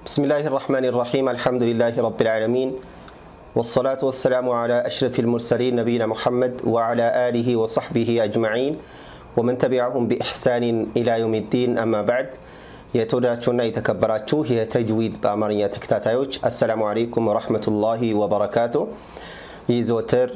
بسم الله الرحمن الرحيم الحمد لله رب العالمين والصلاة والسلام على أشرف المرسلين نبينا محمد وعلى آله وصحبه أجمعين ومن تبعهم بإحسان إلى يوم الدين أما بعد የተወደዳችሁና የተከበራችሁ የተጅዊድ በአማርኛ ተከታታዮች አሰላሙ አለይኩም ወረህመቱላሂ ወበረካቱ ይህ ዘወትር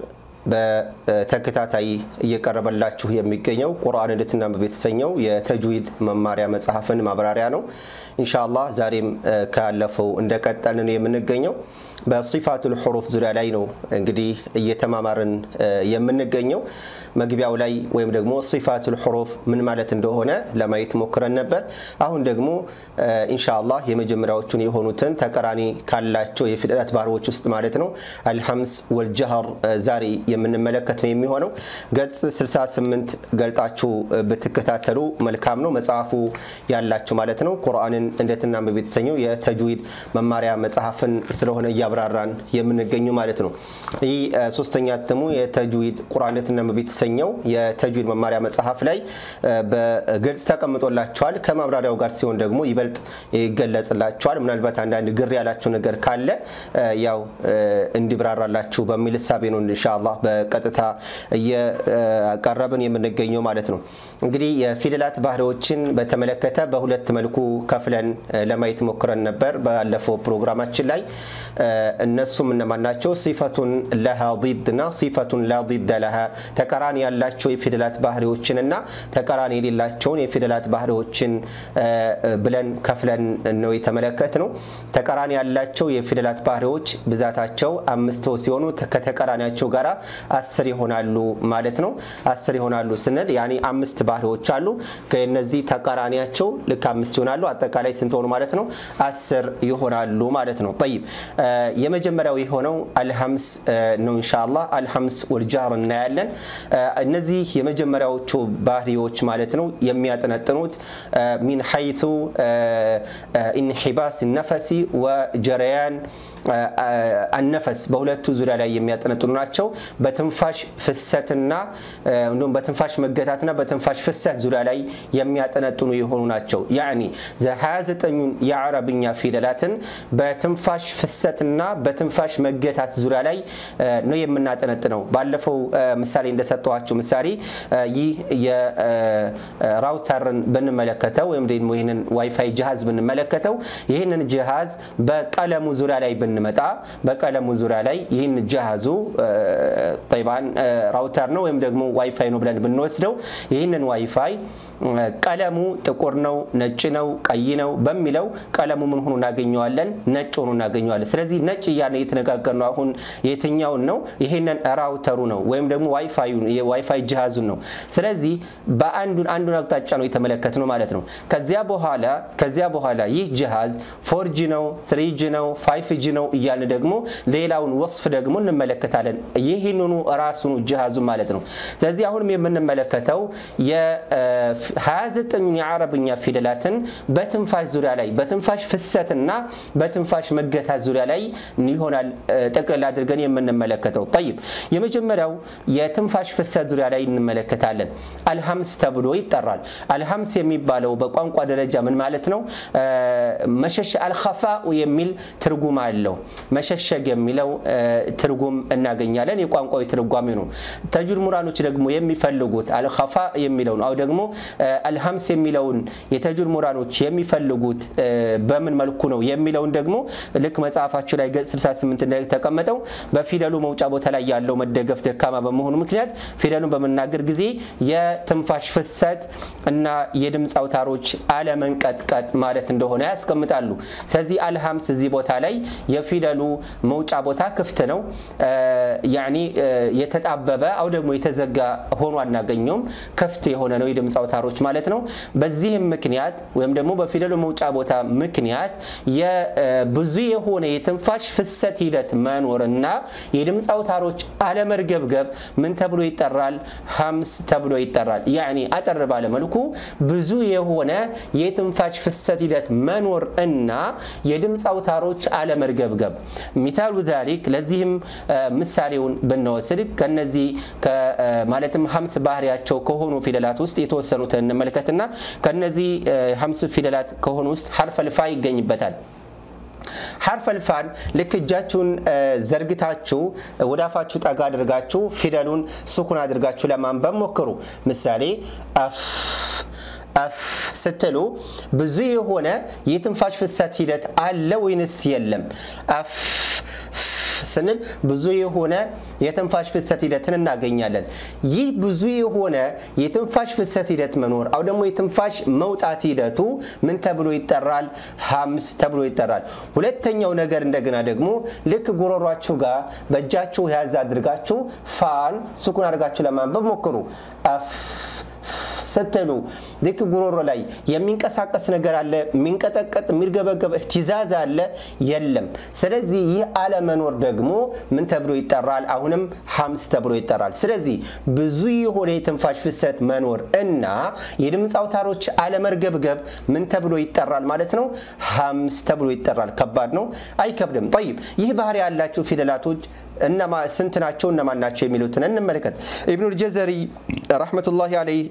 በተከታታይ እየቀረበላችሁ የሚገኘው ቁርአን እንድትናንብቡ የተሰኘው የተጅዊድ መማሪያ መጽሐፍን ማብራሪያ ነው ኢንሻአላህ ዛሬም ካለፈው እንደቀጠልን የምንገኘው በሲፋቱል ሑሩፍ ዙሪያ ላይ ነው እንግዲህ እየተማማርን የምንገኘው መግቢያው ላይ ወይም ደግሞ ሲፋቱል ሑሩፍ ምን ማለት እንደሆነ ለማየት ሞክረን ነበር አሁን ደግሞ ኢንሻአላህ የመጀመሪያዎቹን የሆኑትን ተቀራኒ ካላቸው የፊደላት ባህሪዎች ውስጥ ማለት ነው አልሐምስ ወልጀህር ዛሬ የምንመለከት ነው የሚሆነው ገጽ 68 ገልጣችሁ ብትከታተሉ መልካም ነው መጽሐፉ ያላችሁ ማለት ነው ቁርአንን እንዴትናንብብ የተሰኘው የተጅዊድ መማሪያ መጽሐፍን ስለሆነ እያብራራን የምንገኙ ማለት ነው ይህ ሶስተኛ እትሙ የተጅዊድ ቁርአን እንዴትናንብብ የተሰኘው የተጅዊድ መማሪያ መጽሐፍ ላይ በግልጽ ተቀምጦላቸዋል ከማብራሪያው ጋር ሲሆን ደግሞ ይበልጥ ይገለጽላቸዋል ምናልባት አንዳንድ ግር ያላቸው ነገር ካለ ያው እንዲብራራላችሁ በሚል እሳቤ ነው ኢንሻአላህ በቀጥታ እየቀረብን የምንገኘው ማለት ነው እንግዲህ የፊደላት ባህሪዎችን በተመለከተ በሁለት መልኩ ከፍለን ለማየት ሞክረን ነበር ባለፈው ፕሮግራማችን ላይ እነሱም እነማን ናቸው ሲፈቱን ለሃ ዲድ እና ሲፈቱን ላ ዲደ ለሃ ተቃራኒ ያላቸው የፊደላት ባህሪዎችን እና ተቃራኒ የሌላቸውን የፊደላት ባህሪዎችን ብለን ከፍለን ነው የተመለከት ነው ተቃራኒ ያላቸው የፊደላት ባህሪዎች ብዛታቸው አምስት ሲሆኑ ከተቃራኒያቸው ጋር አስር ይሆናሉ ማለት ነው አስር ይሆናሉ ስንል ያኔ አምስት ባህሪዎች አሉ ከነዚህ ተቃራኒያቸው ልክ አምስት ይሆናሉ አጠቃላይ ስንት ሆኑ ማለት ነው አስር ይሆናሉ ማለት ነው ጠይብ የመጀመሪያው የሆነው አልሐምስ ነው እንሻላ አልሐምስ ወልጃር እናያለን እነዚህ የመጀመሪያዎቹ ባህሪዎች ማለት ነው የሚያጠነጥኑት ሚን ሐይቱ ኢንሒባስ ነፈሲ ወጀረያን አነፈስ በሁለቱ ዙሪያ ላይ የሚያጠነጥኑ ናቸው በትንፋሽ ፍሰትና እንዲሁም በትንፋሽ መገታትና በትንፋሽ ፍሰት ዙሪያ ላይ የሚያጠነጥኑ የሆኑ ናቸው ያኒ 29ኙን የአረብኛ ፊደላትን በትንፋሽ ፍሰትና በትንፋሽ መገታት ዙሪያ ላይ ነው የምናጠነጥነው ባለፈው ምሳሌ እንደሰጠኋቸው ምሳሌ ይህ የራውተርን ብንመለከተው ወይም ደግሞ ይህንን ዋይፋይ ጅሃዝ ብንመለከተው ይህንን ጅሃዝ በቀለሙ ዙሪያ ላይ ብንመጣ በቀለሙ ዙሪያ ላይ ይህን ጅሃዙ ጠይባን ራውተር ነው ወይም ደግሞ ዋይፋይ ነው ብለን ብንወስደው ይህንን ዋይፋይ ቀለሙ ጥቁር ነው ነጭ ነው ቀይ ነው በሚለው ቀለሙ ምን ሆኖ እናገኘዋለን ነጭ ሆኖ እናገኘዋለን ስለዚህ ነጭ እያለ የተነጋገር ነው አሁን የትኛውን ነው ይሄንን ራውተሩ ነው ወይም ደግሞ ዋይፋይ ጅሃዙን ነው ስለዚህ በአንዱን አንዱን አቅጣጫ ነው የተመለከት ነው ማለት ነው ከዚያ በኋላ ከዚያ በኋላ ይህ ጅሃዝ ፎርጂ ነው ትሪጂ ነው ፋይፍጂ ነው እያልን ደግሞ ሌላውን ወስፍ ደግሞ እንመለከታለን ይህንኑ ራሱኑ ጅሃዙ ማለት ነው ስለዚህ አሁንም የምንመለከተው 29ኙን የአረብኛ ፊደላትን በትንፋሽ ዙሪያ ላይ በትንፋሽ ፍሰትና በትንፋሽ መገታት ዙሪያ ላይ ይሆናል ጠቅልል አድርገን የምንመለከተው ጠይብ የመጀመሪያው የትንፋሽ ፍሰት ዙሪያ ላይ እንመለከታለን አልሐምስ ተብሎ ይጠራል አልሐምስ የሚባለው በቋንቋ ደረጃ ምን ማለት ነው መሸሸ አልኸፋኡ የሚል ትርጉም አለው መሸሸግ የሚለው ትርጉም እናገኛለን የቋንቋዊ ትርጓሜ ነው ተጁድ ሙራኖች ደግሞ የሚፈልጉት አልኸፋ የሚለው ነው አው ደግሞ አልሐምስ የሚለውን የተጁድ ሙራኖች የሚፈልጉት በምን መልኩ ነው የሚለውን ደግሞ ልክ መጽሐፋቸው ላይ ገጽ 68 ላይ ተቀመጠው በፊደሉ መውጫ ቦታ ላይ ያለው መደገፍ ደካማ በመሆኑ ምክንያት ፊደሉን በመናገር ጊዜ የትንፋሽ ፍሰት እና የድምፅ አውታሮች አለመንቀጥቀጥ ማለት እንደሆነ ያስቀምጣሉ ስለዚህ አልሐምስ እዚህ ቦታ ላይ የፊደሉ መውጫ ቦታ ክፍት ነው ያኒ የተጣበበ አው ደግሞ የተዘጋ ሆኖ አናገኘውም ክፍት የሆነ ነው የድምፅ አውታሮች ማለት ነው በዚህም ምክንያት ወይም ደግሞ በፊደሉ መውጫ ቦታ ምክንያት ብዙ የሆነ የትንፋሽ ፍሰት ሂደት መኖርና የድምፅ አውታሮች አለመርገብገብ ምን ተብሎ ይጠራል ሀምስ ተብሎ ይጠራል ያኒ አጠር ባለመልኩ ብዙ የሆነ የትንፋሽ ፍሰት ሂደት መኖር እና የድምፅ አውታሮች አለመርገብገብ ሚታሉ ዛሊክ ለዚህም ምሳሌውን ብንወስድ ከነዚህ ማለትም ሀምስ ባህሪያቸው ከሆኑ ፊደላት ውስጥ የተወሰኑትን እንመልከትና ከነዚህ ሀምስ ፊደላት ከሆኑ ውስጥ ሐርፈ ልፋ ይገኝበታል ሐርፈል ፋን ልክ እጃችሁን ዘርግታችሁ ወደ አፋችሁ ጠጋ አድርጋችሁ ፊደሉን ስኩን አድርጋችሁ ለማንበብ ሞክሩ። ምሳሌ አፍ አፍ ስትሉ ብዙ የሆነ የትንፋሽ ፍሰት ሂደት አለ ወይንስ የለም? አፍ ስንል ብዙ የሆነ የትንፋሽ ፍሰት ሂደትን እናገኛለን። ይህ ብዙ የሆነ የትንፋሽ ፍሰት ሂደት መኖር አው ደግሞ የትንፋሽ መውጣት ሂደቱ ምን ተብሎ ይጠራል? ሀምስ ተብሎ ይጠራል። ሁለተኛው ነገር እንደገና ደግሞ ልክ ጉሮሯችሁ ጋር በእጃችሁ ያዝ አድርጋችሁ ፋን ስኩን አድርጋችሁ ለማንበብ ሞክሩ። አፍ ስትሉ ልክ ጉሮሮ ላይ የሚንቀሳቀስ ነገር አለ፣ የሚንቀጠቀጥ የሚርገበገብ እህትዛዝ አለ የለም። ስለዚህ ይህ አለመኖር ደግሞ ምን ተብሎ ይጠራል? አሁንም ሀምስ ተብሎ ይጠራል። ስለዚህ ብዙ የሆነ የትንፋሽ ፍሰት መኖር እና የድምፅ አውታሮች አለመርገብገብ ምን ተብሎ ይጠራል ማለት ነው? ሀምስ ተብሎ ይጠራል። ከባድ ነው? አይከብድም። ጠይብ ይህ ባህሪ ያላቸው ፊደላቶች እነማ ስንት ናቸው? እነማን ናቸው? የሚሉትን እንመልከት። ኢብኑል ጀዘሪ ረሕመቱላሂ አለይህ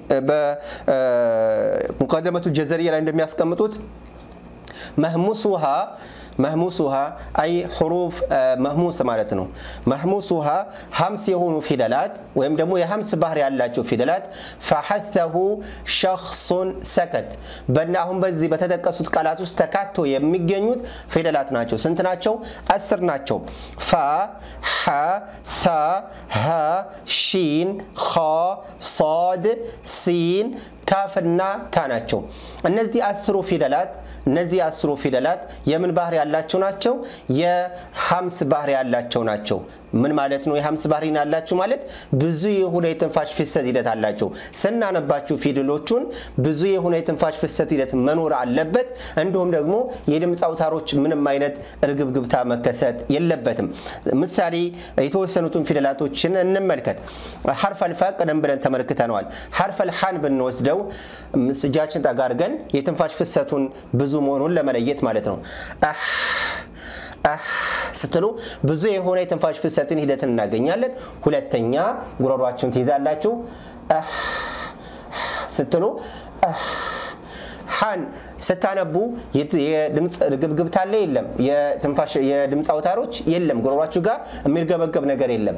በሙቀደመቱ ጀዘሪያ ላይ እንደሚያስቀምጡት መህሙሱሃ መህሙሱሃ አይ ሕሩፍ መህሙስ ማለት ነው። መህሙሱሃ ሀምስ የሆኑ ፊደላት ወይም ደግሞ የሀምስ ባህር ያላቸው ፊደላት ፈሐተሁ ሸክሱን ሰከት በና አሁን በዚህ በተጠቀሱት ቃላት ውስጥ ተካቶ የሚገኙት ፊደላት ናቸው። ስንት ናቸው? አስር ናቸው። ፋ፣ ሐ፣ ሳ፣ ሀ፣ ሺን፣ ኸ፣ ሶድ፣ ሲን ካፍና ታ ናቸው። እነዚህ አስሩ ፊደላት እነዚህ አስሩ ፊደላት የምን ባህሪ ያላቸው ናቸው? የሀምስ ባህሪ ያላቸው ናቸው። ምን ማለት ነው? የሀምስ ባህሪ ያላቸው ማለት ብዙ የሆነ የትንፋሽ ፍሰት ሂደት አላቸው። ስናነባችሁ ፊደሎቹን ብዙ የሆነ የትንፋሽ ፍሰት ሂደት መኖር አለበት። እንዲሁም ደግሞ የድምፅ አውታሮች ምንም አይነት እርግብግብታ መከሰት የለበትም። ምሳሌ የተወሰኑትን ፊደላቶችን እንመልከት። ሐርፈል ፋ ቀደም ብለን ተመልክተነዋል። ሐርፈል ሐን ብንወስደው እጃችን ጠጋ አድርገን የትንፋሽ ፍሰቱን ብዙ መሆኑን ለመለየት ማለት ነው። ስትሉ ብዙ የሆነ የትንፋሽ ፍሰትን ሂደትን እናገኛለን። ሁለተኛ ጉሮሯችሁን ትይዛላችሁ ስትሉ ሐን ስታነቡ የድምፅ ግብግብታ አለ የለም? የድምፅ አውታሮች የለም። ጉሮሯችሁ ጋር የሚርገበገብ ነገር የለም።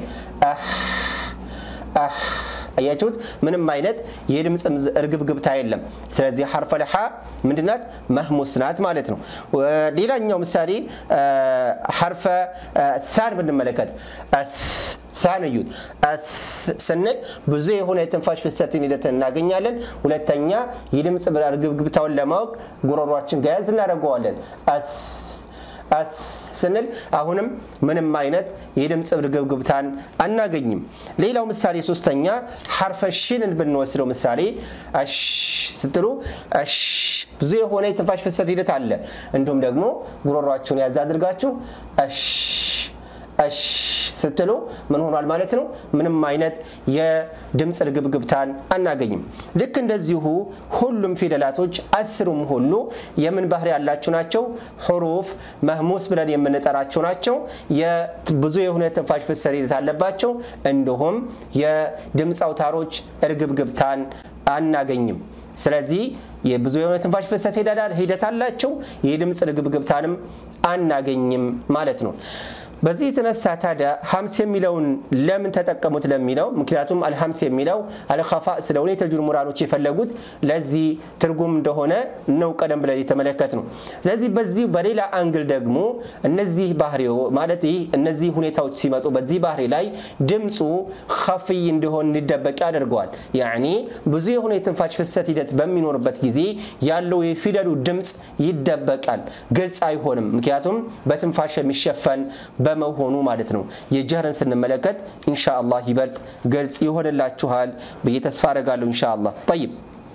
አያችሁት? ምንም አይነት የድምፅ እርግብግብታ የለም። ስለዚህ ሐርፈል ሐ ምንድናት? መህሙስ ናት ማለት ነው። ሌላኛው ምሳሌ ሐርፈ ታን ብንመለከት ታን እዩት። ስንል ብዙ የሆነ የትንፋሽ ፍሰትን ሂደት እናገኛለን። ሁለተኛ የድምፅ እርግብግብታውን ለማወቅ ጉሮሯችን ጋር ያዝ እናደርገዋለን። ስንል አሁንም ምንም አይነት የድምፅ እርግብግብታን አናገኝም። ሌላው ምሳሌ ሶስተኛ ሐርፈ ሽንን ብንወስደው ምሳሌ አሽ ስትሉ አሽ ብዙ የሆነ የትንፋሽ ፍሰት ሂደት አለ። እንዲሁም ደግሞ ጉሮሯችሁን ያዝ አድርጋችሁ አሽ አሽ ስትሉ ምን ሆኗል ማለት ነው? ምንም አይነት የድምፅ እርግብግብታን አናገኝም። ልክ እንደዚሁ ሁሉም ፊደላቶች አስሩም ሁሉ የምን ባህሪ ያላቸው ናቸው? ሁሩፍ መህሙስ ብለን የምንጠራቸው ናቸው። ብዙ የሆነ የትንፋሽ ፍሰት ሂደት አለባቸው። እንዲሁም የድምፅ አውታሮች እርግብግብታን አናገኝም። ስለዚህ የብዙ የሆነ ትንፋሽ ፍሰት ሂደት አላቸው። የድምፅ እርግብግብታንም አናገኝም ማለት ነው። በዚህ የተነሳ ታዲያ ሀምስ የሚለውን ለምን ተጠቀሙት ለሚለው ምክንያቱም አልሀምስ የሚለው አልኸፋ ስለሆነ የተጁር ሙራኖች የፈለጉት ለዚህ ትርጉም እንደሆነ ነው ቀደም ብለን የተመለከት ነው። ስለዚህ በዚህ በሌላ አንግል ደግሞ እነዚህ ባህሪ ማለት ይህ እነዚህ ሁኔታዎች ሲመጡ በዚህ ባህሪ ላይ ድምፁ ከፍይ እንዲሆን እንዲደበቅ ያደርገዋል። ያኒ ብዙ የሆነ የትንፋሽ ፍሰት ሂደት በሚኖርበት ጊዜ ያለው የፊደሉ ድምፅ ይደበቃል፣ ግልጽ አይሆንም። ምክንያቱም በትንፋሽ የሚሸፈን በመሆኑ ማለት ነው። የጀህርን ስንመለከት ኢንሻአላህ ይበልጥ ግልጽ ይሆንላችኋል ብዬ ተስፋ አደርጋለሁ። ኢንሻአላህ ጠይብ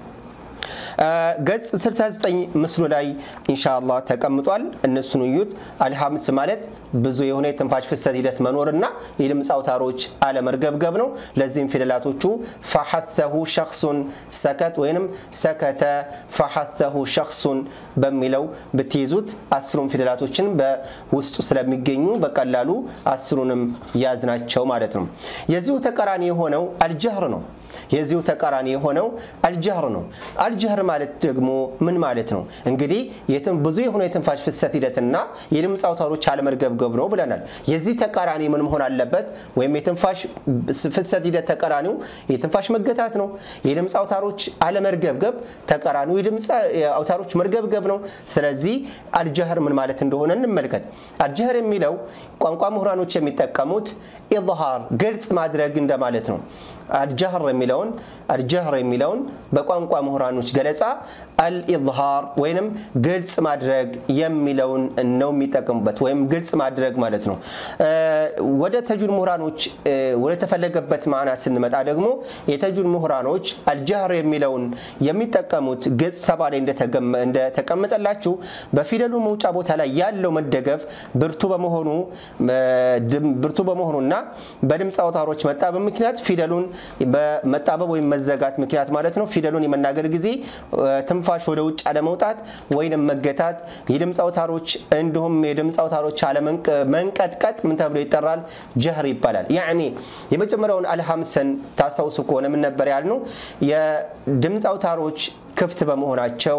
ገጽ 69 ምስሉ ላይ ኢንሻአላህ ተቀምጧል። እነሱን እዩት። አልሀምስ ማለት ብዙ የሆነ የትንፋሽ ፍሰት ሂደት መኖርና የድምፅ አውታሮች አለመርገብገብ ነው። ለዚህም ፊደላቶቹ ፈሐተሁ ሸክሱን ሰከት ወይንም ሰከተ ፈሐተሁ ሸክሱን በሚለው ብትይዙት አስሩን ፊደላቶችን በውስጡ ስለሚገኙ በቀላሉ አስሩንም ያዝናቸው ማለት ነው። የዚሁ ተቃራኒ የሆነው አልጀህር ነው። የዚሁ ተቃራኒ የሆነው አልጀህር ነው። አልጀህር ማለት ደግሞ ምን ማለት ነው? እንግዲህ ብዙ የሆነ የትንፋሽ ፍሰት ሂደትና የድምፅ አውታሮች አለመርገብገብ ነው ብለናል። የዚህ ተቃራኒ ምን መሆን አለበት? ወይም የትንፋሽ ፍሰት ሂደት ተቃራኒው የትንፋሽ መገታት ነው። የድምፅ አውታሮች አለመርገብገብ ተቃራኒው የድምፅ አውታሮች መርገብገብ ነው። ስለዚህ አልጀህር ምን ማለት እንደሆነ እንመልከት። አልጀህር የሚለው ቋንቋ ምሁራኖች የሚጠቀሙት ኢዝሃር ግልጽ ማድረግ እንደማለት ነው። አልጀህር የሚለውን አልጀህር የሚለውን በቋንቋ ምሁራኖች ገለጻ አልኢዝሃር ወይንም ግልጽ ማድረግ የሚለውን ነው የሚጠቀሙበት፣ ወይም ግልጽ ማድረግ ማለት ነው። ወደ ተጁድ ምሁራኖች ወደ ተፈለገበት ማዕና ስንመጣ ደግሞ የተጁድ ምሁራኖች አልጀህር የሚለውን የሚጠቀሙት ገጽ ሰባ ላይ እንደተቀመጠላችሁ በፊደሉ መውጫ ቦታ ላይ ያለው መደገፍ ብርቱ በመሆኑ ብርቱ በመሆኑና በድምፅ አውታሮች መጣበብ ምክንያት ፊደሉን በመጣበብ ወይም መዘጋት ምክንያት ማለት ነው ፊደሉን የመናገር ጊዜ ትንፋሽ ወደ ውጭ አለመውጣት ወይንም መገታት የድምፅ አውታሮች እንዲሁም የድምፅ አውታሮች አለመንቀጥቀጥ ምን ተብሎ ይጠራል? ጀህር ይባላል። ያኔ የመጀመሪያውን አልሀምሰን ታስታውሱ ከሆነ ምን ነበር ያልነው? የድምፅ አውታሮች ክፍት በመሆናቸው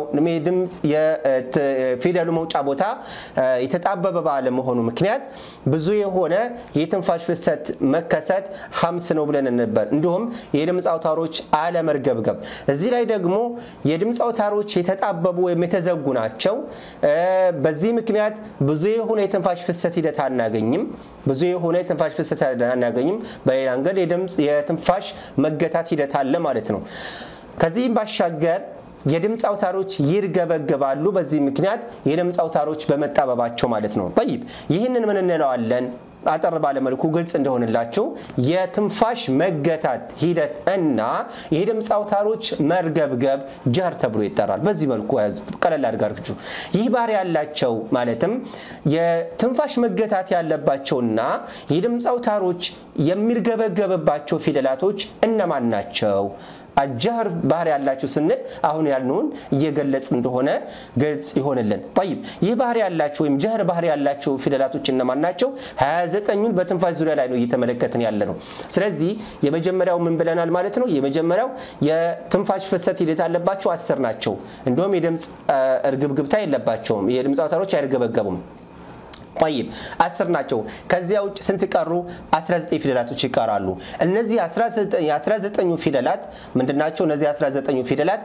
የፊደሉ መውጫ ቦታ የተጣበበ ባለመሆኑ ምክንያት ብዙ የሆነ የትንፋሽ ፍሰት መከሰት ሀምስ ነው ብለን ነበር። እንዲሁም የድምፅ አውታሮች አለመርገብገብ። እዚህ ላይ ደግሞ የድምፅ አውታሮች የተጣበቡ ወይም የተዘጉ ናቸው። በዚህ ምክንያት ብዙ የሆነ የትንፋሽ ፍሰት ሂደት አናገኝም። ብዙ የሆነ የትንፋሽ ፍሰት አናገኝም። በሌላ መንገድ የትንፋሽ መገታት ሂደት አለ ማለት ነው። ከዚህም ባሻገር የድምፅ አውታሮች ይርገበገባሉ። በዚህ ምክንያት የድምፅ አውታሮች በመጣበባቸው ማለት ነው። ጠይብ ይህንን ምን እንለዋለን? አጠር ባለመልኩ ግልጽ እንደሆንላችሁ የትንፋሽ መገታት ሂደት እና የድምፅ አውታሮች መርገብገብ ጀህር ተብሎ ይጠራል። በዚህ መልኩ ቀለል አድርጋችሁ ይህ ባህሪ ያላቸው ማለትም የትንፋሽ መገታት ያለባቸውና የድምፅ አውታሮች የሚርገበገብባቸው ፊደላቶች እነማን ናቸው? አልጀህር ባህሪ ያላቸው ስንል አሁን ያልነውን እየገለጽ እንደሆነ ግልጽ ይሆንልን። ጠይብ ይህ ባህሪ ያላቸው ወይም ጀህር ባህሪ ያላቸው ፊደላቶች እነማን ናቸው? 29ኙን በትንፋሽ ዙሪያ ላይ ነው እየተመለከትን ያለ ነው። ስለዚህ የመጀመሪያው ምን ብለናል ማለት ነው? የመጀመሪያው የትንፋሽ ፍሰት ሂደት ያለባቸው አስር ናቸው። እንዲሁም የድምፅ እርግብግብታ የለባቸውም። የድምፅ አውታሮች አይርገበገቡም። ጠይብ አስር ናቸው። ከዚያ ውጭ ስንት ቀሩ? 19 ፊደላቶች ይቀራሉ። እነዚህ 19 ፊደላት ምንድናቸው? እነዚህ 19 ፊደላት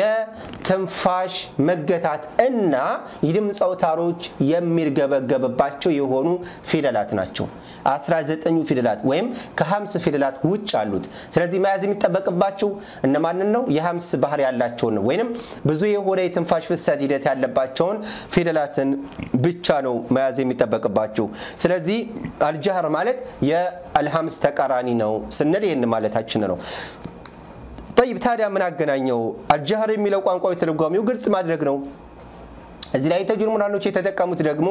የትንፋሽ መገታት እና የድምፅ አውታሮች የሚርገበገብባቸው የሆኑ ፊደላት ናቸው። 19 ፊደላት ወይም ከ50 ፊደላት ውጭ አሉት። ስለዚህ መያዝ የሚጠበቅባቸው እነማንን ነው? የ50 ባህሪ ያላቸውን ነው። ወይም ብዙ የሆነ የትንፋሽ ፍሰት ሂደት ያለባቸውን ፊደላትን ብቻ ነው መያዝ የሚጠበቅባችሁ። ስለዚህ አልጀህር ማለት የአልሀምስ ተቃራኒ ነው ስንል ይህን ማለታችን ነው። ጠይብ ታዲያ ምን አገናኘው? አልጀህር የሚለው ቋንቋዊ ትርጓሜው ግልጽ ማድረግ ነው። እዚህ ላይ ተጁድ ምሁራኖች የተጠቀሙት ደግሞ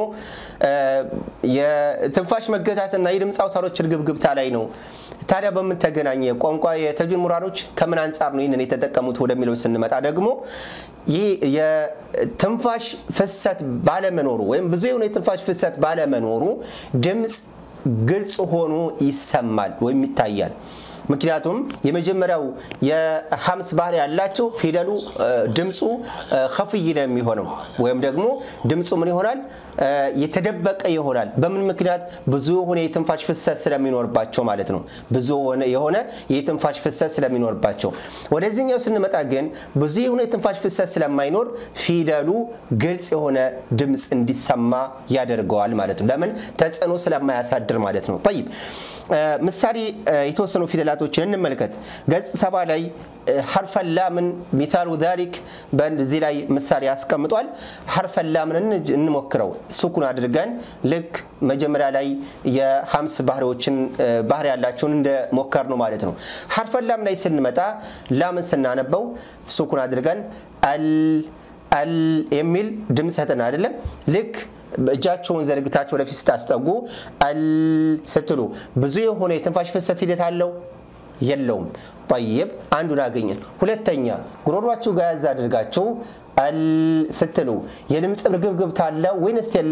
የትንፋሽ መገታትና የድምፅ አውታሮች እርግብግብታ ላይ ነው። ታዲያ በምን ተገናኘ? ቋንቋ የተጁድ ምሁራኖች ከምን አንጻር ነው ይህንን የተጠቀሙት ወደሚለው ስንመጣ ደግሞ ይህ የትንፋሽ ፍሰት ባለመኖሩ ወይም ብዙ የሆነ የትንፋሽ ፍሰት ባለመኖሩ ድምፅ ግልጽ ሆኖ ይሰማል ወይም ይታያል። ምክንያቱም የመጀመሪያው የሀምስ ባህሪ ያላቸው ፊደሉ ድምፁ ከፍይ ነው የሚሆነው ወይም ደግሞ ድምፁ ምን ይሆናል የተደበቀ ይሆናል። በምን ምክንያት ብዙ የሆነ የትንፋሽ ፍሰት ስለሚኖርባቸው ማለት ነው። ብዙ የሆነ የትንፋሽ ፍሰት ስለሚኖርባቸው። ወደዚህኛው ስንመጣ ግን ብዙ የሆነ የትንፋሽ ፍሰት ስለማይኖር ፊደሉ ግልጽ የሆነ ድምፅ እንዲሰማ ያደርገዋል ማለት ነው። ለምን ተጽዕኖ ስለማያሳድር ማለት ነው። ጠይብ ምሳሌ የተወሰኑ ፊደላቶችን እንመልከት። ገጽ ሰባ ላይ ሐርፈ ላምን ሚታሉ ዛሊክ በዚህ ላይ ምሳሌ ያስቀምጧል። ሐርፈ ላምን እንሞክረው ሱኩን አድርገን ልክ መጀመሪያ ላይ የሀምስ ባህሪዎችን ባህሪ ያላቸውን እንደሞከር ነው ማለት ነው። ሐርፈ ላም ላይ ስንመጣ ላምን ስናነበው ሱኩን አድርገን አል አል የሚል ድምፅ ሰጠን አይደለም ልክ እጃቸውን ዘርግታቸው ወደፊት ስታስጠጉ አል ስትሉ ብዙ የሆነ የትንፋሽ ፍሰት ሂደት አለው የለውም? ጠይብ አንዱን አገኘን። ሁለተኛ ጉሮሯችሁ ጋር ያዝ አድርጋችሁ አል ስትሉ የድምፅ ርግብግብታ አለ ወይንስ የለም?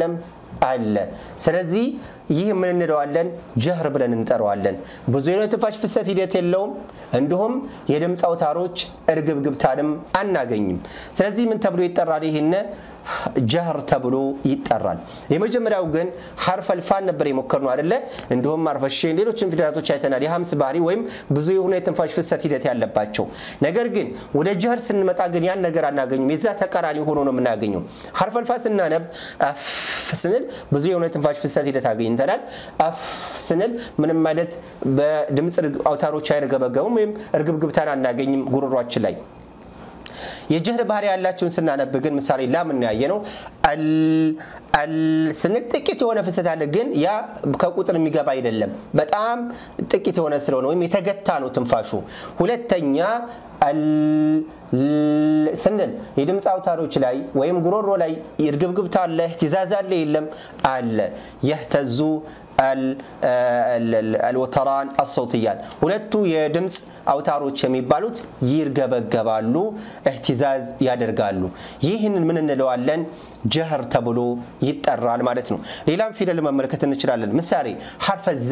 አለ። ስለዚህ ይህ ምን እንለዋለን? ጀህር ብለን እንጠራዋለን። ብዙ የትንፋሽ ፍሰት ሂደት የለውም። እንዲሁም የድምፅ አውታሮች እርግብግብታንም አናገኝም። ስለዚህ ምን ተብሎ ይጠራል? ይህን ጀህር ተብሎ ይጠራል። የመጀመሪያው ግን ሐርፈል ፋን ነበር የሞከርነው አይደለ? እንዲሁም ሐርፈሼን ሌሎችን ፊደላቶች አይተናል። የሀምስ ባህሪ ወይም ብዙ የሆነ የትንፋሽ ፍሰት ሂደት ያለባቸው። ነገር ግን ወደ ጀህር ስንመጣ ግን ያን ነገር አናገኙም። የዛ ተቃራኒ ሆኖ ነው የምናገኘው። ሐርፈል ፋ ስናነብ አፍ ስንል ብዙ የሆነ የትንፋሽ ፍሰት ሂደት አግኝተናል። አፍ ስንል ምንም አይነት በድምፅ አውታሮች አይርገበገቡም ወይም እርግብግብታን አናገኝም ጉሮሯችን ላይ የጀህር ባህሪ ያላቸውን ስናነብ ግን ምሳሌ ላም እናያየ ነው አል ስንል ጥቂት የሆነ ፍሰት አለ፣ ግን ያ ከቁጥር የሚገባ አይደለም። በጣም ጥቂት የሆነ ስለሆነ ወይም የተገታ ነው ትንፋሹ። ሁለተኛ ስንል የድምፅ አውታሮች ላይ ወይም ጉሮሮ ላይ እርግብግብታ አለ፣ እህትዛዝ አለ የለም? አለ። የህተዙ አልወተራን አሰውትያን ሁለቱ የድምፅ አውታሮች የሚባሉት ይርገበገባሉ፣ እህትዛዝ ያደርጋሉ። ይህንን ምን እንለዋለን? ጀህር ተብሎ ይጠራል ማለት ነው። ሌላም ፊደል መመልከት እንችላለን። ምሳሌ ሐርፈዛ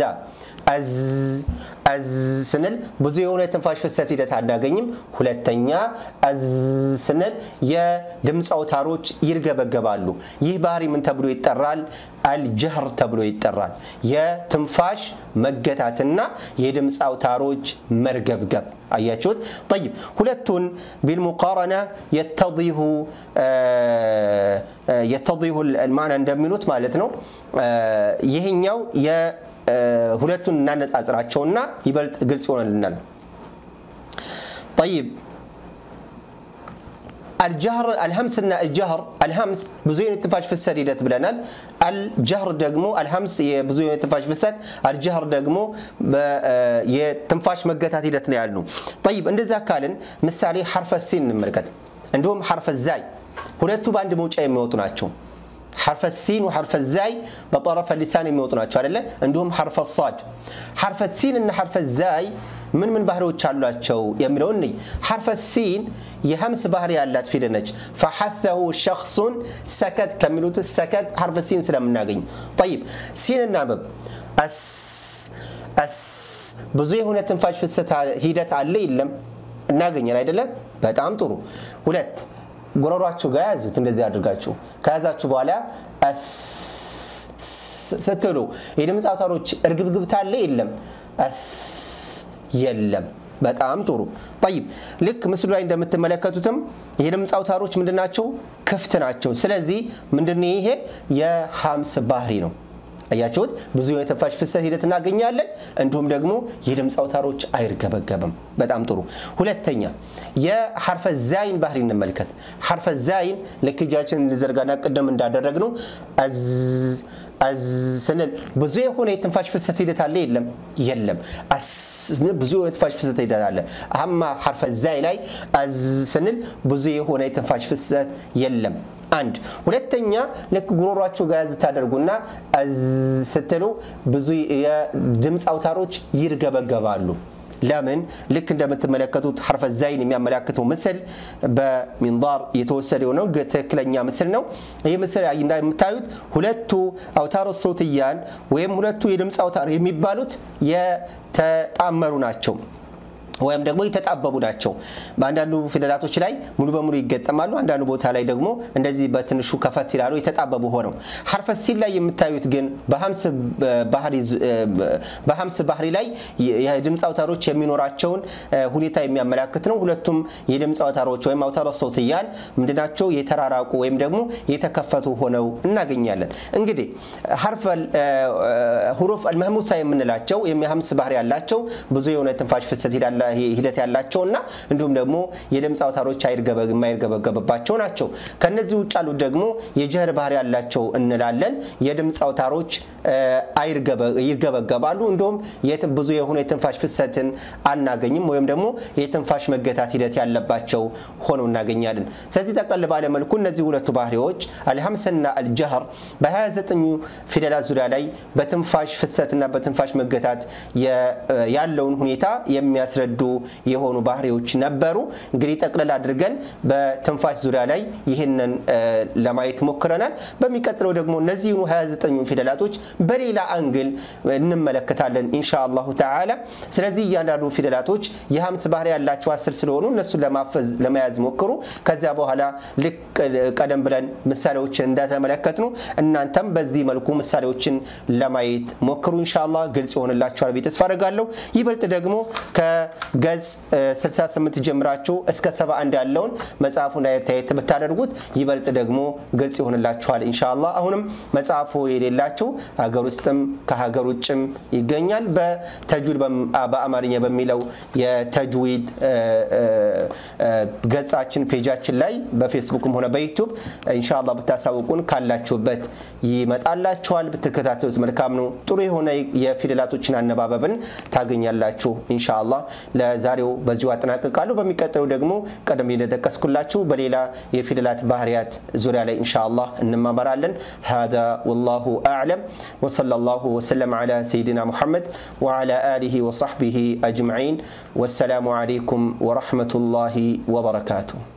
አዝ ስንል ብዙ የሆነ የትንፋሽ ፍሰት ሂደት አናገኝም። ሁለተኛ አዝ ስንል የድምፅ አውታሮች ይርገበገባሉ። ይህ ባህሪ ምን ተብሎ ይጠራል? አልጀህር ተብሎ ይጠራል። የትንፋሽ መገታትና የድምፅ አውታሮች መርገብገብ አያችሁት? ጠይብ ሁለቱን ቢልሙቃረና የተዲሁ የተዲሁ ልማና እንደሚሉት ማለት ነው። ይህኛው ሁለቱን እናነጻጽራቸውና ይበልጥ ግልጽ ይሆንልናል። ጠይብ አልጀህር አልሀምስና አልጀህር አልሀምስ ብዙ የትንፋሽ ፍሰት ሂደት ብለናል። አልጀህር ደግሞ አልሀምስ የብዙ የትንፋሽ ፍሰት፣ አልጀህር ደግሞ የትንፋሽ መገታት ሂደት ነው ያሉ። ጠይብ እንደዛ ካልን ምሳሌ ሐርፈ ሲን እንመልከት። እንዲሁም ሐርፈ ዛይ ሁለቱ በአንድ መውጫ የሚወጡ ናቸው። ሐርፈ ሲን ወሐርፈ ዛይ በጠረፈ ሊሳን የሚወጡ ናቸው አይደለ? እንዲሁም ሐርፈ ሳድ። ሐርፈ ሲን እና ሐርፈ ዛይ ምን ምን ባህሪዎች አሏቸው የሚለውን እንይ። ሐርፈ ሲን የሀምስ ባህሪ ያላት ፊደል ነች። ፈሐተሁ ሸኽሱን ሰከት ከሚሉት ሰከት ሐርፈ ሲን ስለምናገኝ ጠይብ ሲን እናንብብ። አስ አስ ብዙ የሆነ ትንፋሽ ፍሰት ሂደት አለ የለም? እናገኛል አይደለ? በጣም ጥሩ። ሁለት ጉሮሯችሁ ጋር ያዙት። እንደዚህ አድርጋችሁ ከያዛችሁ በኋላ ስትሉ የድምፅ አውታሮች እርግብግብታ አለ የለም? የለም። በጣም ጥሩ ጠይብ። ልክ ምስሉ ላይ እንደምትመለከቱትም የድምፅ አውታሮች ምንድናቸው? ክፍት ናቸው። ስለዚህ ምንድን ይሄ የሀምስ ባህሪ ነው። አያችሁት? ብዙ የትንፋሽ ፍሰት ሂደት እናገኛለን። እንዲሁም ደግሞ የድምፅ አውታሮች አይርገበገብም። በጣም ጥሩ። ሁለተኛ የሐርፈ ዛይን ባህሪ እንመልከት። ሐርፈ ዛይን ልክ እጃችን እንዘርጋና ቅድም እንዳደረግነው አዝ ስንል ብዙ የሆነ የትንፋሽ ፍሰት ሂደት አለ የለም? የለም። አስ ስንል ብዙ የትንፋሽ ፍሰት ሂደት አለ። አማ ሐርፈ ዛይ ላይ አዝ ስንል ብዙ የሆነ የትንፋሽ ፍሰት የለም። አንድ ሁለተኛ ልክ ጉሮሯችሁ ጋር ያዝ ታደርጉና አዝ ስትሉ ብዙ የድምፅ አውታሮች ይርገበገባሉ። ለምን? ልክ እንደምትመለከቱት ሐርፈ ዛይን የሚያመላክተው ምስል በሚንባር የተወሰደ የሆነው ትክክለኛ ምስል ነው። ይህ ምስል እንደምታዩት ሁለቱ አውታሮ ሶትያን ወይም ሁለቱ የድምፅ አውታር የሚባሉት የተጣመሩ ናቸው ወይም ደግሞ የተጣበቡ ናቸው። በአንዳንዱ ፊደላቶች ላይ ሙሉ በሙሉ ይገጠማሉ። አንዳንዱ ቦታ ላይ ደግሞ እንደዚህ በትንሹ ከፈት ይላሉ የተጣበቡ ሆነው። ሐርፈ ሲን ላይ የምታዩት ግን በሀምስ ባህሪ ላይ የድምፅ አውታሮች የሚኖራቸውን ሁኔታ የሚያመላክት ነው። ሁለቱም የድምፅ አውታሮች ወይም አውታረ ሰውትያን ምንድናቸው? የተራራቁ ወይም ደግሞ የተከፈቱ ሆነው እናገኛለን። እንግዲህ ሁሩፍ አልመህሙሳ የምንላቸው የሀምስ ባህሪ ያላቸው ብዙ የሆነ ትንፋሽ ፍሰት ሂዳለ ሂደት ያላቸው እና እንዲሁም ደግሞ የድምፅ አውታሮች የማይርገበገብባቸው ናቸው። ከነዚህ ውጭ ያሉት ደግሞ የጀህር ባህሪ ያላቸው እንላለን። የድምፅ አውታሮች ይርገበገባሉ። እንዲሁም ብዙ የሆነ የትንፋሽ ፍሰትን አናገኝም ወይም ደግሞ የትንፋሽ መገታት ሂደት ያለባቸው ሆነው እናገኛለን። ስለዚህ ጠቅለል ባለ መልኩ እነዚህ ሁለቱ ባህሪዎች አልሀምስና አልጀህር በ29 ፊደላት ዙሪያ ላይ በትንፋሽ ፍሰትና በትንፋሽ መገታት ያለውን ሁኔታ የሚያስረዱ የጎዱ የሆኑ ባህሪዎች ነበሩ። እንግዲህ ጠቅለል አድርገን በትንፋሽ ዙሪያ ላይ ይህንን ለማየት ሞክረናል። በሚቀጥለው ደግሞ እነዚህኑ 29 ፊደላቶች በሌላ አንግል እንመለከታለን ኢንሻ አላሁ ተዓላ። ስለዚህ እያንዳንዱ ፊደላቶች የሀምስ ባህሪ ያላቸው አስር ስለሆኑ እነሱን ለማፈዝ ለመያዝ ሞክሩ። ከዚያ በኋላ ልክ ቀደም ብለን ምሳሌዎችን እንደተመለከት ነው እናንተም በዚህ መልኩ ምሳሌዎችን ለማየት ሞክሩ። ኢንሻአላህ ግልጽ ይሆንላችኋል ብዬ ተስፋ አደርጋለሁ። ይበልጥ ደግሞ ከገጽ 68 ጀምራችሁ እስከ 71 ያለውን መጽሐፉን አየት ብታደርጉት ይበልጥ ደግሞ ግልጽ ይሆንላችኋል ኢንሻአላህ። አሁንም መጽሐፉ የሌላችሁ ሀገር ውስጥም ከሀገር ውጭም ይገኛል። በተጅዊድ በአማርኛ በሚለው የተጅዊድ ገጻችን ፔጃችን ላይ በፌስቡክም ሆነ በዩቱብ ኢንሻአላህ ብታሳውቁን ካላችሁበት ይመጣላችኋል። ብትከታተሉት መልካም ነው። ጥሩ የሆነ የፊደላቶችን አነባበብን ታገኛላችሁ ኢንሻአላህ። ለዛሬው በዚሁ አጠናቅቃለሁ። በሚቀጥለው ደግሞ ቀደም እንደጠቀስኩላችሁ በሌላ የፊደላት ባህሪያት ዙሪያ ላይ ኢንሻአላህ እንማመራለን። ሀዛ ወላሁ አዕለም ወሰለላሁ ወሰለም ዐላ ሰይድና ሙሐመድ ወዐላ አሊሂ ወሰሕቢሂ አጅመዒን ወሰላሙ ዐለይኩም ወረሕመቱላሂ ወበረካቱሁ።